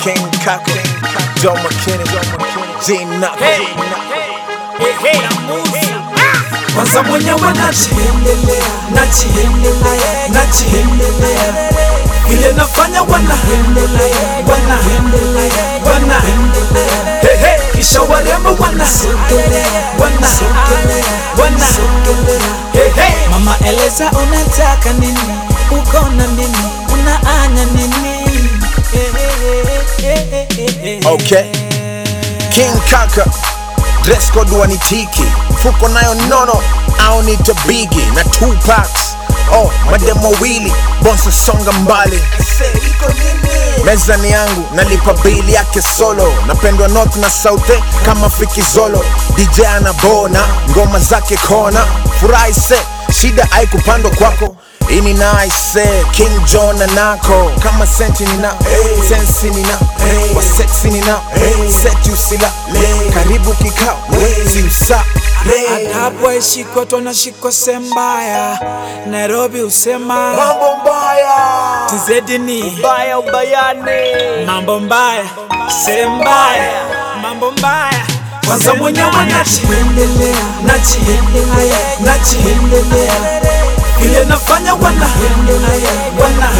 King Kaka, Joe McKinney, G Knock. kwanza mwenyewe najiendelea najiendelea najiendelea vile nafanya wana wana wana Hey, hey, kisha warembo wana wana wana Hey, hey. Mama eleza unataka nini, uko na nini, unaanya nini? Eh, eh, eh, eh, eh, eh. Okay. King Kaka, dress code wanitiki, mfuko nayo nono, au nito bigi na two packs. Oh, mademo wawili, bonso songa mbali. Meza ni yangu, nalipa bili yake solo. Napendwa north na south eh, kama fikizolo. DJ anabona, ngoma zake kona. Furahi se, shida haikupandwa kwako. Ini nice, King John na nako kama senti nina sensi nina wa sexy nina set usila karibu kikao si usa Adabu haishikwa tunashikwa sembaya Nairobi usema mambo mbaya tizedi ni Mbaya ubayane mambo mbaya sembaya mambo mbaya kwanza mwenyewe najiendelea najiendelea najiendelea vile nafanya wana wana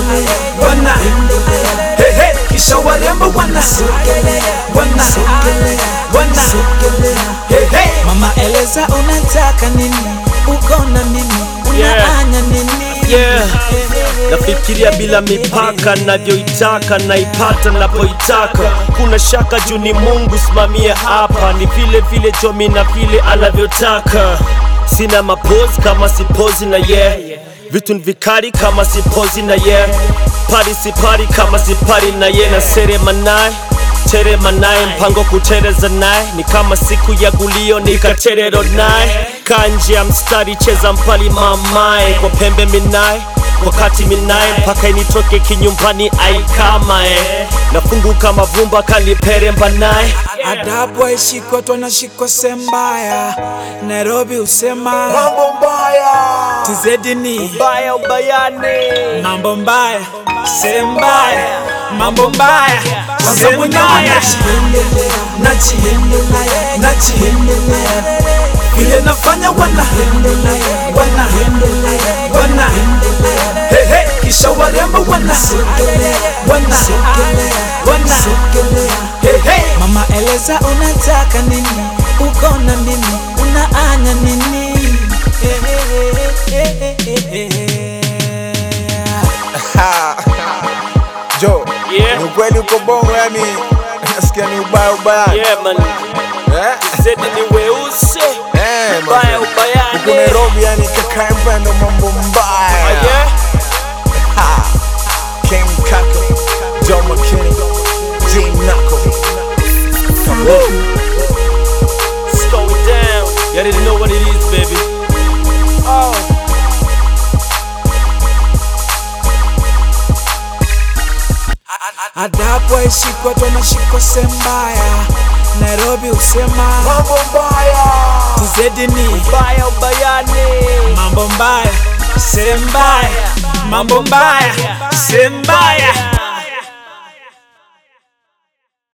wana Hey, hey, kisha warembo wana wana wana Hey, hey. Mama eleza unataka nini, uko na nini, unaanya nini? Yeah. Nafikiria bila mipaka, navyoitaka naipata napoitaka. Kuna shaka juu ni Mungu simamie hapa, ni vile vile Jomi na vile anavyotaka. Sina mapozi kama sipozi na yeah, vitu ni vikali kama sipozi na yeah, pari sipari kama sipari na yeah, na serema naye terema naye mpango kutereza naye ni kama siku ya gulio nikaterero naye kanje ya mstari cheza mpali mamae kwa pembe minaye wakati minaye mpaka initoke kinyumbani aikamae nafunguka mavumba kaliperemba naye Adabu haishikwa tunashikwa sembaya Nairobi usema mambo mbaya tizedi ni mbaya ubayane mambo mbaya sembaya mambo mbaya kwanza mwenyewe najiendelea najiendelea najiendelea vile nafanya wana wana wana Hey, hey, kisha warembo wana wana wana Hey, hey. Mama eleza unataka nini, uko na nini, unaanya nini? Eh, eh, eh, eh, eh, eh. Jo, Yeah. ni ukweli uko bongo yani nasikia ni ubaya ubaya yeah man eh? zedi ni weusi Eh, mbaya man. Huku ubayane Nairobi yani kakae mpendo mambo mbaya Ah, yeah? Ha. King Kaka, Joe McKinney, G Knuckle. Let's go down. You already know what it is, baby. Oh. Adabu haishikwa tunashikwa sembaya Nairobi usema Mambo mbaya. tizedi ni Mbaya ubayane. mambo mbaya sembaya mambo mbaya sembaya